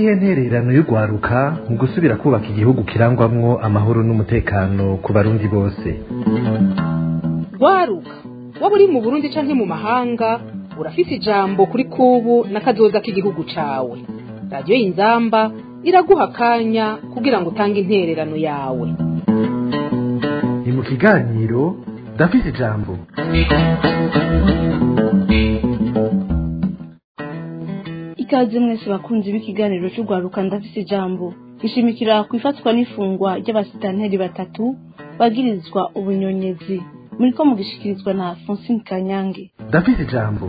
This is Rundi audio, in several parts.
niyihe ntererano y'urwaruka mu gusubira kubaka igihugu kirangwamwo amahoro n'umutekano ku barundi bose rwaruka waba uri mu burundi canke mu mahanga urafise ijambo kuri kubu n'akazoza k'igihugu cawe radiyo y'inzamba iraguha akanya kugira ngo utange intererano yawe ni mu kiganiro ndafise ijambo ikaze mwese bakunzi b'ikiganiro cy'urwaruka ndafise ijambo gishimikira ku ifatwa n'ifungwa ry'abasitanteri batatu bagirizwa ubunyonyezi muriko mugishikirizwa na Francine Kanyange ndafise ijambo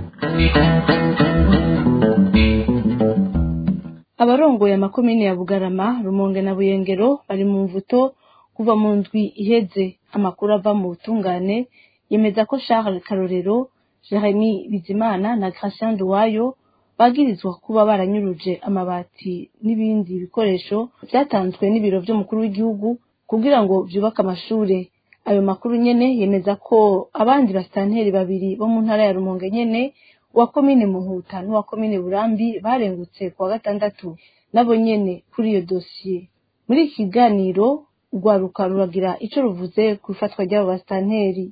abarongoye amakomine ya Bugarama Rumonge na Buyengero bari mu mvuto kuva mu ndwi iheze amakuru ava mu butungane yemeza ko Charles Karorero Jeremy Bizimana na Gratien Duwayo bagirizwa kuba baranyuruje amabati n'ibindi bikoresho byatanzwe n'ibiro vy'umukuru w'igihugu kugira ngo vyubake amashure ayo makuru nyene yemeza ko abandi basitanteri babiri bo mu ntara ya Rumonge nyene uwa komine Muhuta n'uwa komine Burambi barengutse kuwa gatandatu nabo nyene kuri iyo dosiye muri iki kiganiro urwaruka ruragira ico ruvuze ku ifatwa ry'abo basitanteri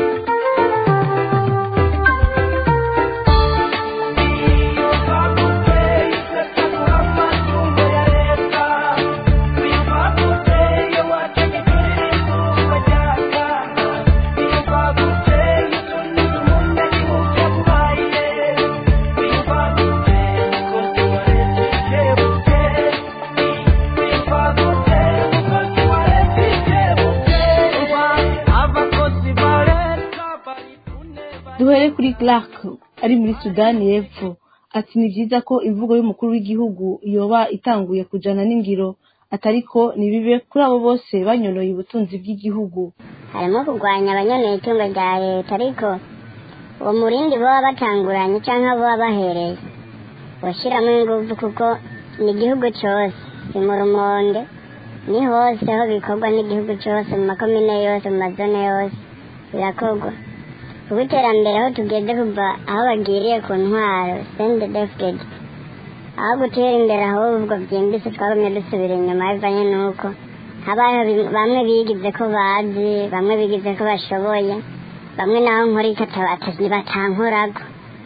duhere kuri Clark ari muri Sudani y'Epfo ati ni byiza ko imvugo y'umukuru w'igihugu yoba itanguye kujana n'ingiro atariko nibibe kuri abo bose banyonoye ubutunzi bw'igihugu harimo kurwanya abanyoneye itungo rya leta ariko uwo murindi baba batanguranye cyangwa baba bahereye bashyiramo ingufu kuko ni igihugu cyose si mu rumonde ni hose aho bikorwa n'igihugu cyose mu makomine yose mu mazone yose birakorwa kuba iterambere aho tugeze kuva aho bagiriye ku ntwaro sende defugedi aho gutera imbere ahubwo byimbitse twagumye dusubira inyuma bivanye n'uko habayeho bamwe bigize ko bazi bamwe bigize ko bashoboye bamwe naho nkora ikatabatasi batankorago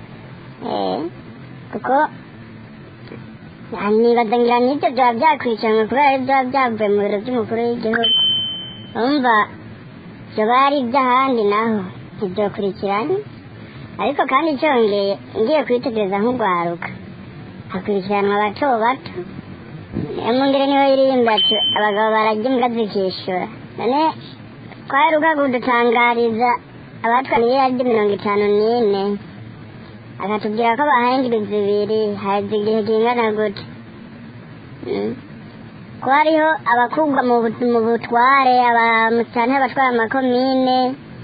kuko nibaza ngira n'ibyo byaba byakurikiranwe kubera ari byaba byavuye mu biro by'umukuru w'igihugu urumva byoba ari iby'ahandi naho ntibyokurikiranye ariko kandi cyongeye ngiye kwitegereza nk'urwaruka hakurikiranwa bato bato niyo mungire niho iririmba ati abagabo barajya imbwa zikishyura none twaheruka kudutangariza abatwa miliyaridi mirongo itanu n'ine akatubwira ko bahaye indwi zibiri haheze igihe kingana gute ko hariho abakugwa mu butware abamusitani abatwara amakomine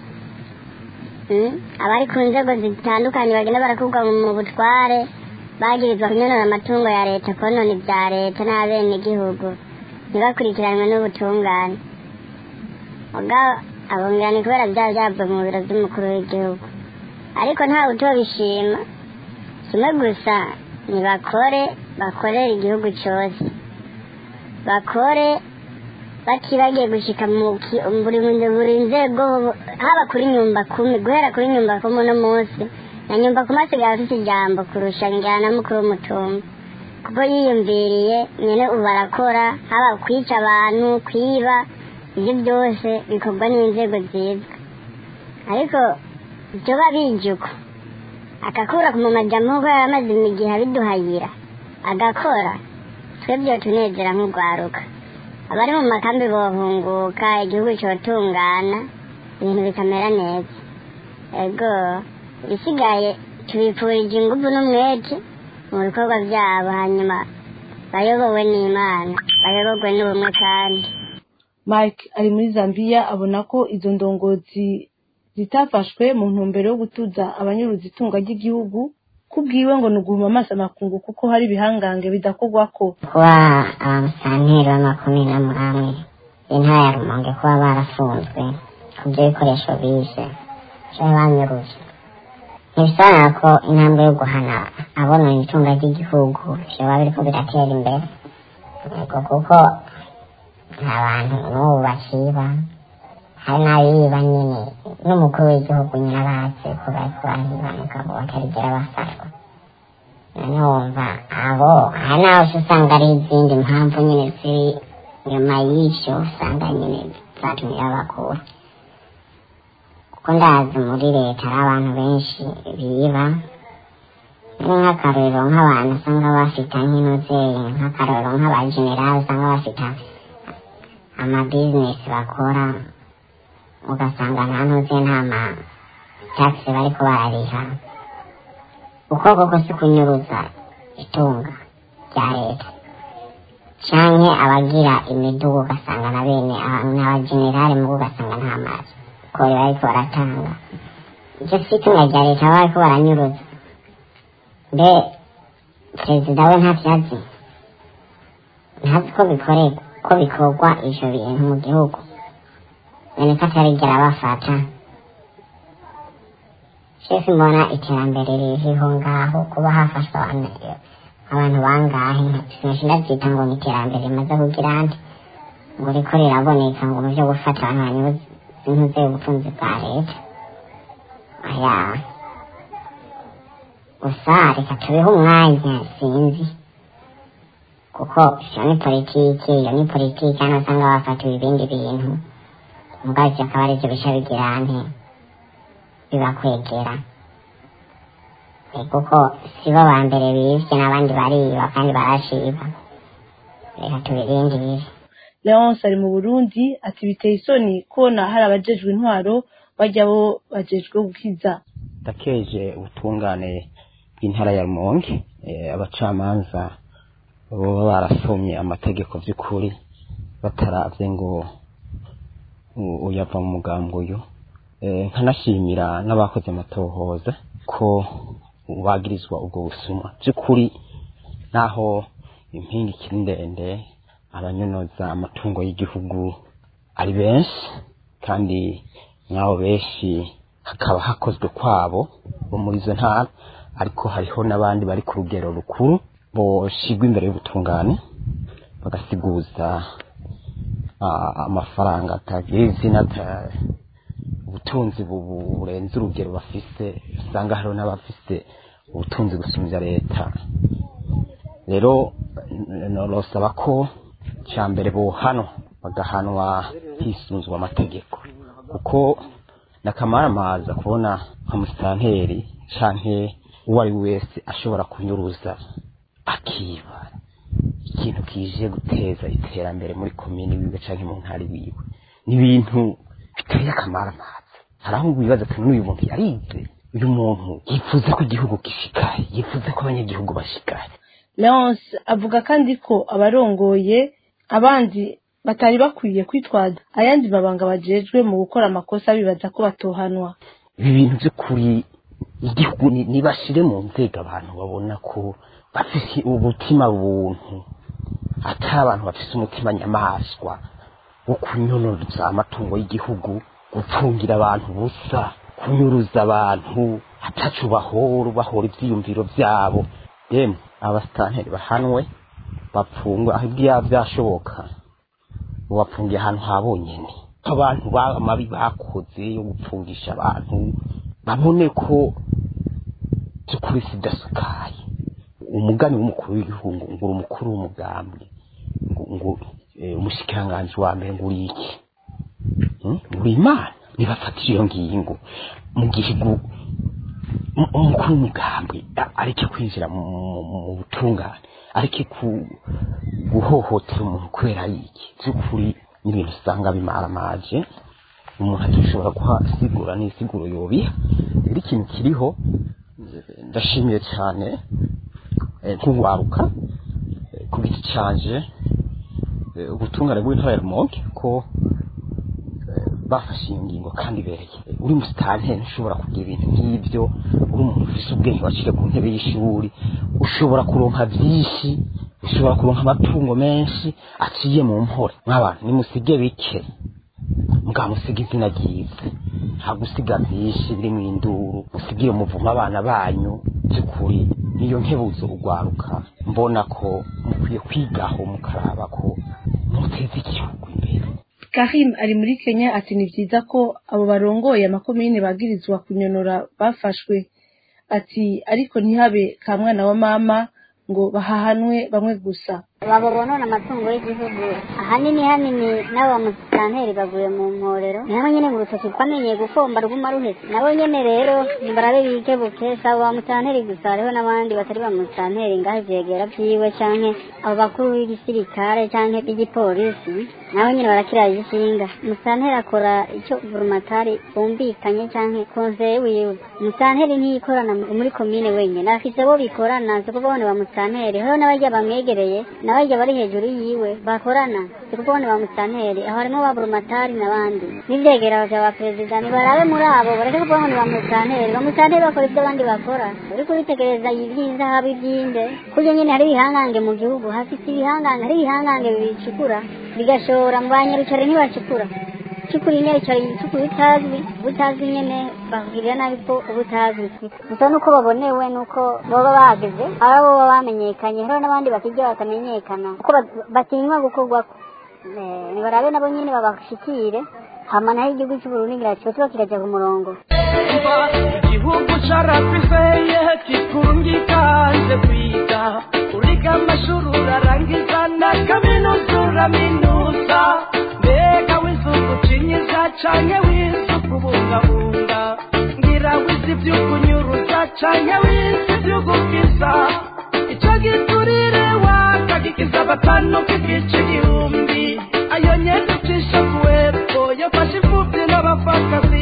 abari ku nzego zitandukanye bagenda barakugwa mu butware bagirizwa kunyonora amatungo ya leta konona ibya leta n'abenegihugu ntibakurikiranwe n'ubutungane ubwabo abungana ni kubera byaba byavuye mu biro by'umukuru w'igihugu ariko ntawe utobishima kimwe gusa ntibakore bakorera igihugu cyose bakore batibagiye gushika buri nzego haba kuri nyumba kumi guhera kuri nyumba kumi uno munsi na nyumba kumi asigaye afite ijambo kurusha njyana mukuru w'umutumba kuko yiyumviriye nyine ubu barakora haba kwica abantu kwiba ibyo byose bikorwa n'inzego zizwi ariko byoba bijuko agakura mu majyamo kuko yari amaze igihe abiduhayira agakora twebwe tunezera nk'urwaruka abari mu makambi bohunguka igihugu cyotungana ibintu bikamera neza ego ibisigaye tubipfurije ingufu n'umwete mu bikorwa byabo hanyuma bayobowe n'imana bayoborwe n'ubumwe kandi mike ari muri zambia abona ko izo ndongozi zitafashwe mu ntumbero yo gutuza abanyuruza itunga ry'igihugu kubwiwe ngo ni uguhuma amaso amakungu kuko hari ibihangange bidakorwako kuba abamusanteri b'amakomine amwe intara ya rumonge kuba barafunzwe ku byo bikoresho bize cyangwa banyuruje ntibisobanura ko intambwe yo guhana abonona itunga ry'igihugu byoba biriko biratera imbere yego kuko nta bantu n'ubu bakiba hari n'abiba nyine n'umukuru w'igihugu nyine abatse ko bariko barahiba mugabo batarigera bafatwa none wumva abo hari n'aho uca usanga ari izindi mpamvu nyine ziri nyuma y'ivyo usanga nyine zatumye babakura kuko ndazi muri leta hari abantu benshi biba ni nk'akarorero nk'abantu usanga bafite nk'inozeri nk'akarorero nk'abajenerali usanga bafite amabizinesi bakora ugasanga nta ntuze nta ma takisi bariko barariha uko koko si kunyuruza itunga rya leta canke abagira imidugu ugasanga na bene n'abajenerali mugo ugasanga nta mazi kore bariko baratanga ivyo si itunga rya leta baba bariko baranyuruza mbe perezida we ntavyazi ntazi ko bikorerwa ko bikorwa ivyo bintu mu gihugu none ko atarigera bafata shesi mbona iterambere ririho ngaho kuba hafashwe abantu abantu bangahe sinashe ndavyita ngo ni iterambere rimaze kugira nti ngo riko riraboneka ngo mu vyo gufata abantu banyuze intuze ubutunzi bwa leta aya gusa reka tubeho umwanya sinzi kuko iyo ni politiki iyo ni politiki hano usanga bafatiwe ibindi bintu mugabo ivyo akaba arivyo bica bigira nte bibakwegera Eh, kuko sibo ba mbere bivye n'abandi bariba kandi barashiba reka tubirinde bibi leonce ari mu burundi ati biteye isoni kubona hari abajejwe intwaro bajya bo bajejwe gukiza ndakeje ubutungane bw'intara ya rumonge eh, abacamanza baba barasomye amategeko by'ukuri bataravye ngo u- uyava mu mugambo uyu Eh, nkanashimira n'abakoze amatohoza ko bagirizwa ubwo busuma by'ukuri naho impinga ikiri ndende abanyonoza amatungo y'igihugu ari benshi kandi nk'abo benshi hakaba hakozwe kwabo bo muri izo ntara ariko hariho n'abandi bari ku rugero rukuru boshigwa imbere y'ubutungane bagasiguza ah, amafaranga atagira izina ata- ubutunzi bu- bu- burenze urugero bafise usanga hariho n'abafise ubutunzi gusumbya leta rero n- norosaba ko cya mbere bohanwa bagahanwa hisunzwe amategeko kuko nakamaramaza kubona nka musitanteri canke uwo ari we wese ashobora kunyuruza akiba ikintu kije guteza iterambere muri komini wiwe canke mu ntari wiwe ni ibintu biteye akamaramaza hari aho wibaza ati n'uyu muntu yarize uyu muntu yifuza ko igihugu gishikaye yifuza ko abanyagihugu bashikaye leonce avuga kandi ko abarongoye abandi batari bakwiye kwitwaza ayandi mabanga bajejwe mu gukora amakosa bibaza ko batohanwa ibi bintu by'ukuri igihugu ni- nibashire mu nzego abantu babona ko bafise ubutima buntu atari abantu bafise umutima nyamaswa wo kunyonoza amatungo y'igihugu gupfungira abantu ubusa kunyuruza abantu atacu bahora bahora ivyiyumviro vyabo yemwe abasitanteri bahanwe bapfungwe aho ibyaba byashoboka bapfungiye ahantu ha bonyene abantu ba- amabi bakoze yo gupfungisha abantu babone ko by'ukuri sidasukaye umugani w'umukuru w'igihugu ngo ngura umukuru w'umugambi ngo ngo eh, umushikiranganji wa mbere ngo uri iki Hmm? uri imana nibafatira iyo ngingo mu gihugu um- umukuru w'umugambi a- areke kwinjira mu mu- mu butungane areke ku- guhohotera umuntu kubera iki by'ukuri n'ibintu usanga bimaramaje umuntu atashobora guha sigura n'isiguro yobiha rero ikintu kiriho eh, ndashimiye cyane eh, nk'uwaruka eh, ku giti canje eh, ubutungane bw'intara ya rumonge ko eh, bafashe iyo ngingo kandi ibereye uri musitanteri ntushobora kugira ibintu nk'ibyo uri umuntu ufise ubwenge waciye ku ntebe y'ishuri ushobora kuronka byinshi ushobora kuronka amatungo menshi aciye mu mpore nk'abantu nimusige bike mugamusiga izina ryiza nta gusiga byinshi biri mu induru musigire umuvumo abana banyu by'ukuri niyo nkebuzo ugwaruka mbona ko mukwiye kwigaho mukaraba ko muteza igihugu imbere karim ari muri kenya ati ni byiza ko abo barongoye amakomine bagirizwa kunyonora bafashwe ati ariko ntihabe ka mwana wa mama ngo bahahanwe bamwe gusa babo bonona amatungo y'igihugu ahanini hanini n'abo bamusitanteri baguye mu mporero niho nyene mu rutoki twamenyeye gufomba ruguma ruhese nabo nyene rero nibarabe bige bukesa abo bamusitanteri gusa hariho n'abandi batari bamusitanteri ngaho ivyegera vyiwe canke abo bakuru b'igisirikare canke b'igipolisi nabo nyene barakira igishinga umusitanteri akora ico burumatari bumvikanye canke konseye wiwe umusitanteri ntiyikorana muri komine wenyene afise bo bikorana si kuvuga ngo ni bamusitanteri hariho n'abarya bamwegereye n'abarya bari hejuru yiwe bakorana si kuvuga ngo ni bamusitanteri aho harimo ba burumatari n'abandi n'ivyegera vya ba perezida nibarabe muri abo bareke kuvuga ngo ni bamusitanteri bamusitanteri bakora ibyo abandi bakora uriko uritegereza ivy'inzahabu ivy'inde kurya nyene hari ibihangange mu gihugu hafise ibihangange hari ibihangange bicukura bigashora mu banyarukare ntibacukura cukura inyerekero yicukura utazwi ubutazwi nyene bakugirira nabi ko ubutazwi gusa nuko babonewe nuko baba bageze ari abo baba bamenyekanye hariho n'abandi bakirya batamenyekana kuko bat- batinywa gukorwako Eh, nibarabe nabo nyene babashikire hama naho igihugu c'uburundi ngira kiba kiraja ku murongo igihugu carafiseye kikurungikanje kwiga uriga amashuri urarangiza na kaminuza uraminuza mbega wizuba ucinyiza canke wize kubungabunga ngira wize ivy'ukunyuruza canke wize ivy'ugukiza ico giturire wakagikiza batanu kigica igihumbi ayo nyene ucisha kuwepfo yafashe imfuvyi n'abapfakazi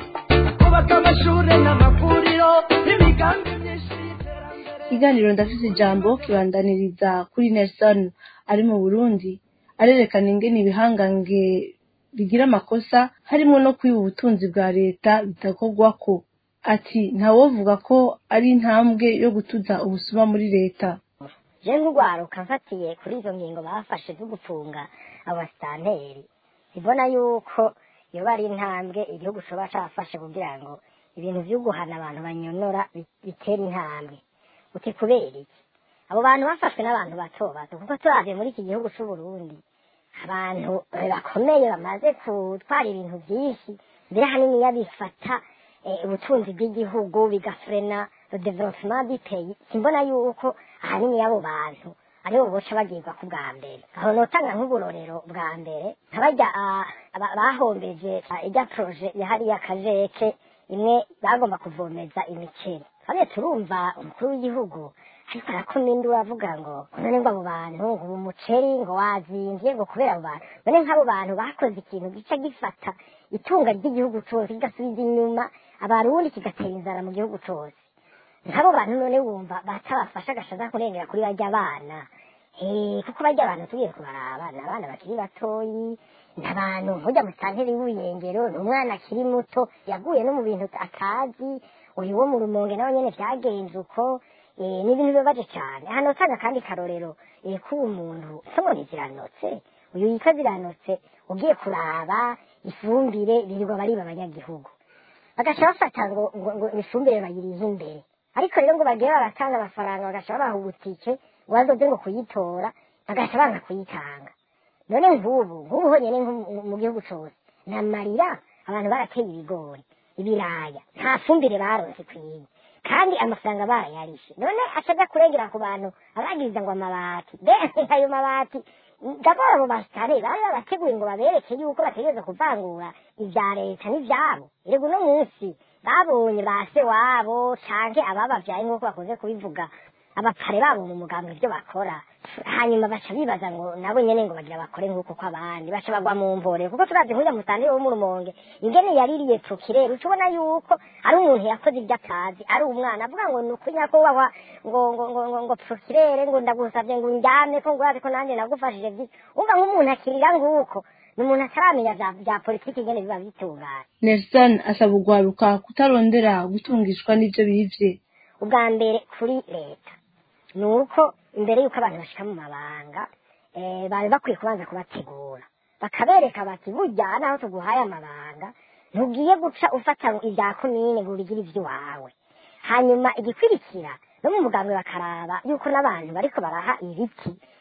kubaka amashure n'amavuriro n'imigambi myinshi y'iterambere ikiganiro ndafise ijambo kibandaniriza kuri nelson ari mu burundi arerekana ingene ibihangange bigira amakosa harimo no kwiba ubutunzi bwa leta bidakorwako ati ntawovuga ko ari intambwe yo gutuza ubusuma muri leta je nk'urwaruka mfatiye kuri izo ngingo bafashe zo gufunga abasitanteri mbona yuko yoba ari intambwe igihugu coba cafashe kugira ngo ibintu vyo guhana abantu banyonora bi- bitere intambwe uti kubera iki abo bantu bafashwe n'abantu bato bato kuko turavye muri iki gihugu c'uburundi abantu eh, bakomeye bamaze gutwara ibintu vyinshi mbere haniniya bifata eh, ubutunzi bw'igihugu bigafrena le development du pays simbona yuko ahanini y'abo bantu aribo boca bagirwa ku bwa mbere aho notanga nk'uburorero bwa mbere nkabarya ah, aba- bahombeje ah, irya proje yahari y'akajeke imwe bagomba kuvomeza imiceri hariya turumva umukuru w'igihugu ariko arakoma induru avuga ngo none ngo abo bantu ngo ubu umuceri ngo wazimvye ngo kubera abo bantu none nk'abo bantu bakoze ikintu gica gifata itunga ry'igihugu cose kigasubiza inyuma abarundi kigatera inzara mu gihugu cose nk'abo bantu none wumva batabafasha agashaza kurengera kuri barya bana Eh, kuko barya abantu tugiye kubaraba ni abana bakiri batoyi ni abantu nkujya mu santeri y'ubuyengero ni umwana akiri muto yaguye no mu bintu atazi uyu wo mu rumonge nawe nyene vyagenze uko eh, ni ibintu bibabaje cane hano utanga kandi karorero eh, kuba umuntu somo ntiziranotse uyu yitwa ziranotse ugiye kuraba ifumbire birirwa bariba abanyagihugu bagaca bafata ngo ngo ngo ifumbire bayirihe imbere ariko rero ngo bagiye baratanga amafaranga bagaca babaha ubutike ngo bazoze ngo kuyitora bagaca banga kuyitanga none nk'ubu nk'ubu honyine nko mu- mu gihugu cose namarira abantu barateye ibigori ibiraya nta fumbire baronse kwiye kandi amafaranga barayarishe none acaja kurengera ku bantu abagiriza ngo amabati mbere ayo mabati ndabona abo basitare bari babateguye ngo babereke yuko bategereza kuvangura ibya leta n'ivyabo erega uno munsi babonye ba se wabo canke ababavyaye nk'uko bakunze kubivuga abapare babo mu mugambwe ibyo bakora hanyuma baca bibaza ngo nabo nyene ngo bagira bakore nk'uko ko abandi baca bagwa mu mvore kuko turavye nk'uriya musanteri wo mu rumonge ingene yaririye prokireri uca ubona yuko ari umuntu yakoze ibyo atazi ari umwana avuga ngo ni ukuri nyakubahwa ngo ngo ngo ngo ngo prokirere ngo ndagusavye ngo undyame ko ngurabe ko nanjye nagufashije vyinshi umva nk'umuntu akirira nguko ni umuntu ataramenya vya vya politiki ingene biba bitunganye nelson asaba urwaruka kutarondera gutungishwa n'ivyo bivye ubwa mbere kuri leta ni uko imbere y'uko abantu bashika mu mabanga eh, bari bakwiye kubanza kubategura bakabereka bati burya naho tuguhaye amabanga ntugiye guca ufata ibya komine ngo urigire ivy'iwawe hanyuma igikurikira no mu mugambwe bakaraba yuko n'abantu bariko baraha ibiti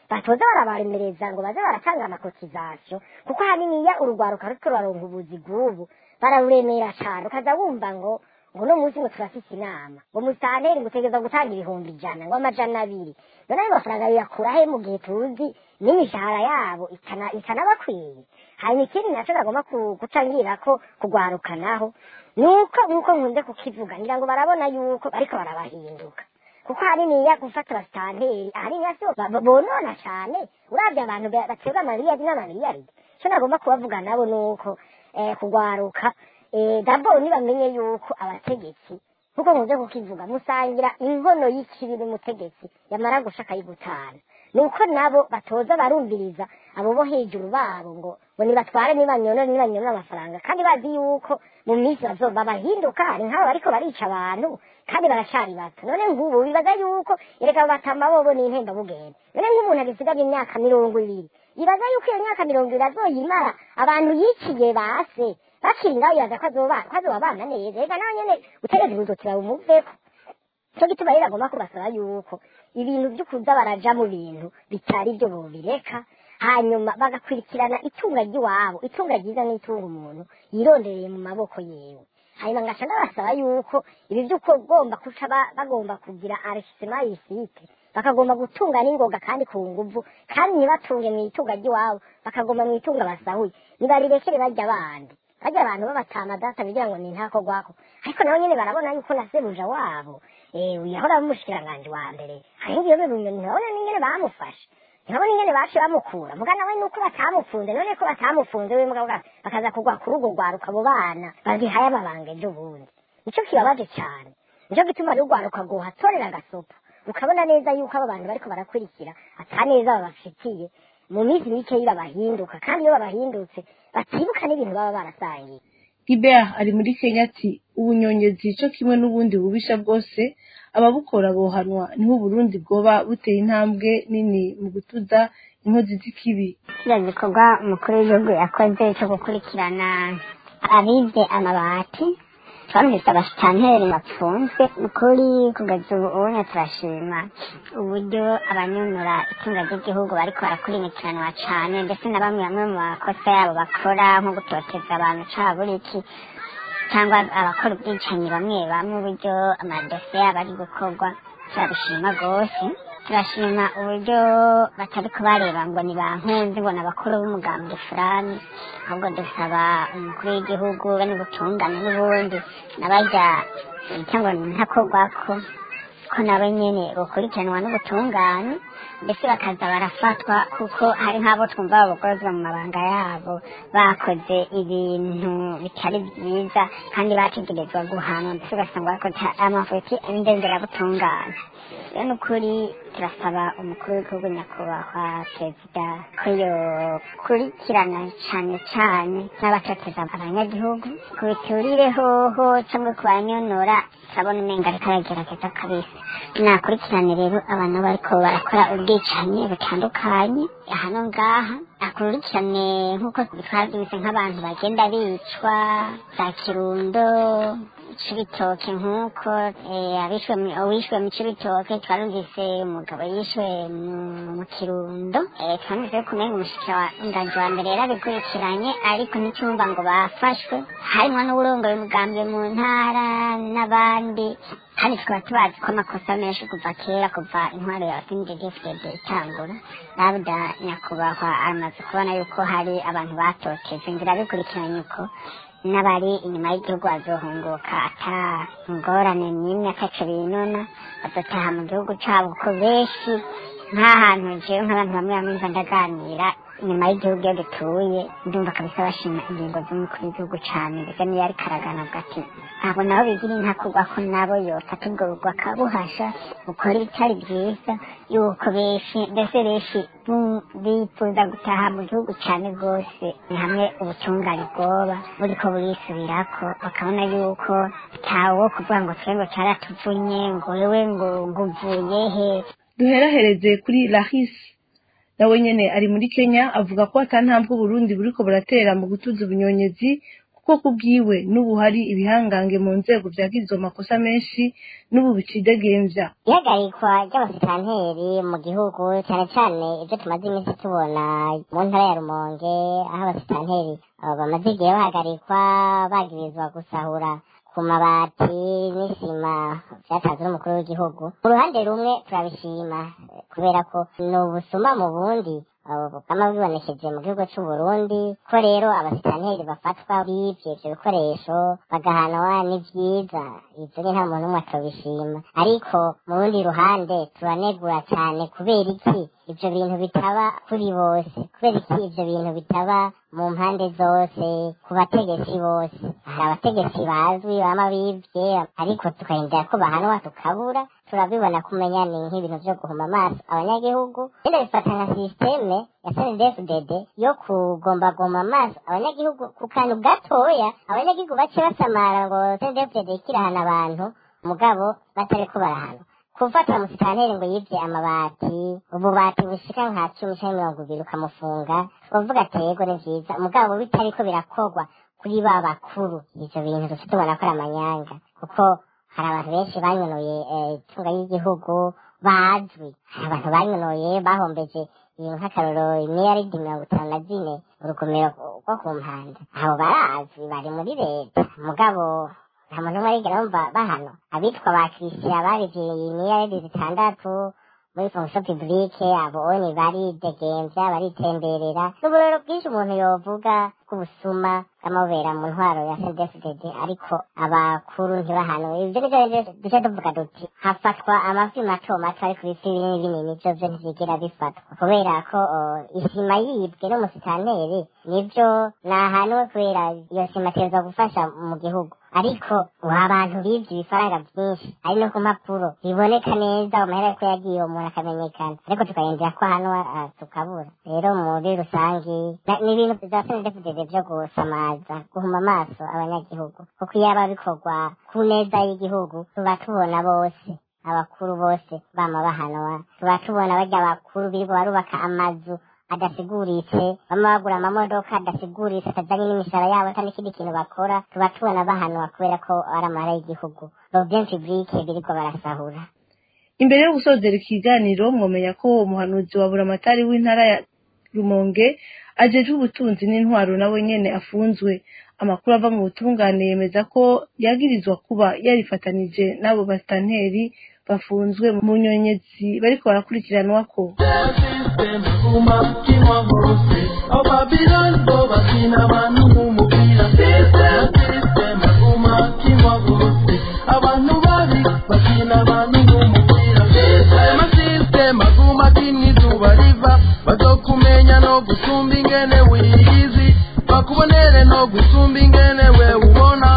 batoza barabaremereza ngo baze baratanga amakotizasiyo kuko haniniya urugwaruka ruriko ruraronka ubuzi bw'ubu bararuremera cane ukaza wumva ngo ngo uno munsi ngo turafise inama ngo musanteri ngutegereza gutanga ibihumbi ijana ngo amajana abiri none ayo mafaranga biyakura he mu gihe tuzi n'imishahara yabo ikana- ikanabakwiye hanyuma ikindi naco nagomba ku- gucangira ko kugwarukanaho nuko nuko nkunze kukivuga ngira ngo barabona yuko bariko barabahinduka kuko haniniya gufata abasitanteri ahaniniya so ba- ba- bonona cane uravye abantu ba- baterwa amaliyari n'amaliyari ico nagomba kubavuga nabo nuko eh, kugwaruka eh, daboro nibamenye yuko abategetsi nkuko nkunze kukivuga musangira inkono y'ikibi n'umutegetsi yamara gusha akayigutana nuko nabo batoza barumviriza abo bo hejuru babo ngo ngo nibatware nibanyonore nibanyonore amafaranga kandi bazi yuko mu minsi bazoba bahinduka hari nk'abo bariko barica abantu kandi baracari bato none nk'ubu bibaza yuko erega batamba bobo n'intemba bugenda none nk'umuntu agisigaje imyaka mirongo ibiri ibaza yuko iyo myaka mirongo ibiri azoyimara abantu yiciye base bakiri ngaho yaza ko azoba ko azobabana neza reka nawe nyene utegeze kuzotira bumuveko cyo gituma rero agomba kubasaba yuko ibintu byo kuza baraja mu bintu bitari byo bobireka hanyuma bagakurikirana itunga ry'iwabo itunga ryiza n'itunga umuntu yirondereye mu maboko yewe hanyuma ngaca ndabasaba yuko ibi by'uko ugomba kuca ba- bagomba kugira arisima yisite bakagomba gutunga n'ingoga kandi ku nguvu kandi ntibatunge mu itunga ry'iwabo bakagomba mu itunga basahuye nibarirekere bajya abandi bajya abantu babatama data bigira ngo ni ntako gwako ariko nabo nyene barabona yuko na sebuja wabo eh yahora bamushikiranganje wa mbere hari ngiyo bibunyoni ntabona n'ingene bamufashe ntabona ingene baciye bamukura muga nawe nuko batamufunze none ko batamufunze we mugabo ga- bakaza kugwa ku rugo rwaruka abo bana bagihaye amabanga ejo bundi nico kibabaje cane nico gituma rero urwaruka rwohatorera agasopa ukabona neza yuko abo bantu bariko barakurikira ata neza babafitiye mu minsi mikeyi babahinduka kandi iyo babahindutse batibuka n'ibintu baba barasangiye Gilbert ari muri Kenya ati ubunyonyezi co kimwe n'ubundi bubisha bwose ababukora bohanwa niho Burundi bwoba buteye intambwe nini mu gutuza inkozi z'ikibi kiriya gikorwa umukuru w'igihugu yakoze cyo gukurikirana abibye amabati twamwise abasitanteri bapfunzwe ukuri kugeza ubu ubonye turashima uburyo abanyonora itunga ry'igihugu bariko barakurikiranwa cane ndetse na bamwe bamwe mu makosa yabo bakora nko gutoteza abantu caburiki cyangwa abakora ubwicanyi bamwe bamwe uburyo amadosiye yabo ari gukorwa turabishima rwose turashima uburyo batari kubareba ngo ni bankunzi ngo ni abakuru b'umugambwe fulani ahubwo dusaba umukuru w'igihugu be n'ubutungane n'ubundi n'abajya cyangwa ni ntakorwako ko nabo nyene bakurikiranwa n'ubutungane mbese bakaza barafatwa kuko hari nk'abo twumva babogozwa mu mabanga yabo bakoze ibintu bitari byiza kandi bategerezwa guhanwa mbese ugasanga bakoze amafuti y'indengerabutungane rero ni ukuri turasaba umukuru w'igihugu nyakubahwa perezida ko yokurikirana cane cane n'abatoteza abanyagihugu ku biturire hoho cyangwa ku banyonora turabona umenga ariko aragerageza kabisa nakurikirane rero abantu bariko barakora ubwicanyi butandukanye hano ngaha akurikirane nk'uko twabyumvise nk'abantu bagenda bicwa za kirundo cibitoke nk'uko eh, abishwe mu- uwishwe mu cibitoke twarumvise umugabo yishwe mu- mu kirundo eh, twarumvise ko umenga umushikiranganji wa mbere yarabikurikiranye ariko nticyumva ngo bafashwe harimwo n'uburongoye umugambi mu ntara n'abandi kandi tukaba tubazi ko amakosa menshi kuva kera kuva intwaro ya sindegefded itangura labda nyakubahwa amaze kubona yuko hari abantu batoteze ngira bikurikiranye uko n'abari inyuma y'igihugu bazohunguka ata ngorane n'imwe ataco binona bazotaha mu gihugu cabo kuko benshi nk'ahantu jewe nk'abantu bamwe bamwe mva ndaganira inyuma y'igihugu iyo dutuye ndumva kabisa bashima ingingo z'umukuru w'igihugu cane mbese niyo ariko araganavuga ati ntabwo nabo bigira intakugwa ko nabo yofata ubwo bugwa akabuhasha bukora ibitari byiza yuko benshi mbese benshi bu- bifuza gutaha mu gihugu cane rwose ni hamwe ubutungane bwoba buriko burisubirako bakabona yuko ntawo kuvuga ngo twe ngo caratuvunye ngo wewe ngo ngo uvuye he duherahereze kuri Lahis nawe nyene ari muri Kenya avuga ko ata ntambwe Burundi buriko buratera mu gutuza ubunyonyezi kuko ko kubwiwe n'ubu hari ibihangange mu nzego vyagize izo makosa menshi n'ubu bicidegembya ihagarikwa ry'abasitanteri mu gihugu cyane cyane ibyo tumaze iminsi tubona mu ntara ya rumonge aho abasitanteri abo bamaze igihe bahagarikwa bagirizwa gusahura ku mabati n'isima byatanzwe n'umukuru w'igihugu mu ruhande rumwe turabishima eh, kubera ko ni ubusuma mu bundi abo bukama bwibonesheje mu gihugu cy'u Burundi ko rero abasitanteri bafatwa bivye ivyo bikoresho bagahanwa ni vyiza ivyo ni nta muntu umwe atobishima ariko mu rundi ruhande turanegura cyane kubera iki ivyo bintu bitaba kuri bose kubera iki ivyo bintu bitaba mu mpande zose ku bategetsi bose hari abategetsi bazwi bama bivye ariko tukarindira ko bahanwa tukabura turabibona kumenya ni nk'ibintu vyo guhuma amaso abanyagihugu rero bifata nka sisiteme ya snedfdd yo kugombagomba amaso abanyagihugu ku kantu gatoya abanyagihugu bace basamara ngo snedfdd ikirahana abantu mugabo batariko barahana gufata umusitanteri ngo yivye amabati ububati bushika nka cumi canke mirongo ibiri ukamufunga uvuga ati yego ni vyiza mugabo bitariko birakorwa kuri ba bakuru ivyo bintu dufite ubona ko ari amanyanga kuko hari abantu benshi banyonoye eh, itunga y'igihugu bazwi hari abantu banyonoye bahombeje ibintu nk'akarorero imiliyaridi mirongo itanu na zine urugomero rwo ku mpanda abo barazwi bari muri leta mugabo nta muntu umwe arigera bumva bahano abitwa ba christian barivye imiliyaridi zitandatu muri fonction publique abo oni baridegemvya baritemberera n'uburero bwinshi umuntu yovuga bw'ubusuma bw'amabera mu ntwaro ya CNDD-FDD ariko abakuru ntibahano ivyo nivyo rero duce tuvuga duti hafatwa amafi mato mato ariko ibifi binini binini vyo vyo ntivyigera bifatwa kubera ko oh, isima yibwe n'umusitanteri nivyo nahanwe kubera iyo sima iteza gufasha mu gihugu ariko uha abantu bivye ibifaranga vyinshi ari no ku mpapuro biboneka neza amahera ko yagiye uwo muntu akamenyekana ariko tukarindira ko hano ah, tukabura rero muri rusangi na- ni ibintu vya CNDD-FDD vyo gusamaza guhuma amaso abanyagihugu kuko iyo aba bikorwa ku neza y'igihugu tuba tubona bose abakuru bose bama bahanwa tuba tubona barya abakuru birirwa barubaka amazu adasiguritse bama bagura amamodoka adasiguritse atajanye n'imishahara yabo ata n'ikindi kintu bakora tuba tubona bahanwa kubera ko ari amahara y'igihugu robyen publike birirwa barasahura imbere yo gusozera ikiganiro mwomenya ko umuhanuzi wa buramatari w'intara ya rumonge ajejwe ubutunzi n'intwaro nawe nyene afunzwe amakuru ava mu butungane yemeza ko yagirizwa kuba yarifatanije n'abo basitanteri bafunzwe mu nyonyezi bariko barakurikiranwako system umakimwa hose ababilani bo bakina abantu nk'umupira system system umakimwa hose abantu babi bakina abantu nk'umupira system system akumakimwa izuba riva bazokumenya no gusumba ingene wiyizi bakubonere no gusumba ingene we ubona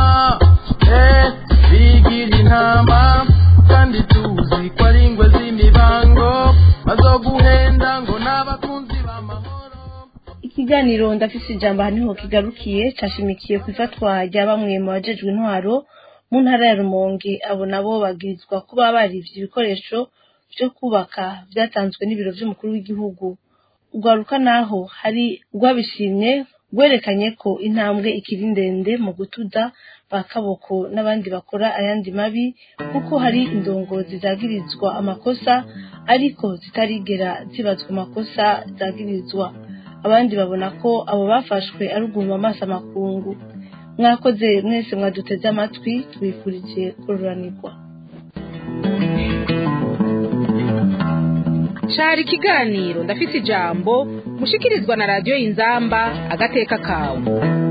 eh bigira intama kandi tuzi ko ari ingwe z'imibango bazoguhenda ngo n'abakunzi b'amahoro ikiganiro ndafise ijambo aha niho kigarukiye cashimikiye ku ifatwa rya bamwe mu bajejwe intwaro mu ntara ya rumonge abo nabo bagirizwa kuba barivye ibikoresho vyo kubaka vyatanzwe n'ibiro vy'umukuru w'igihugu urwaruka naho hari rwabishimye rwerekanye ko intambwe ikiri ndende mu gutuza ba kaboko n'abandi bakora ayandi mabi kuko hari indongozi zagirizwa amakosa ariko zitarigera zibazwa amakosa zagirizwa abandi babona ko abo bafashwe ari uguhuma amaso amakungu mwakoze mwese mwaduteze amatwi tubifurije kururanirwa cari ikiganiro ndafise ijambo mushikirizwa na radiyo y'inzamba agateka kawe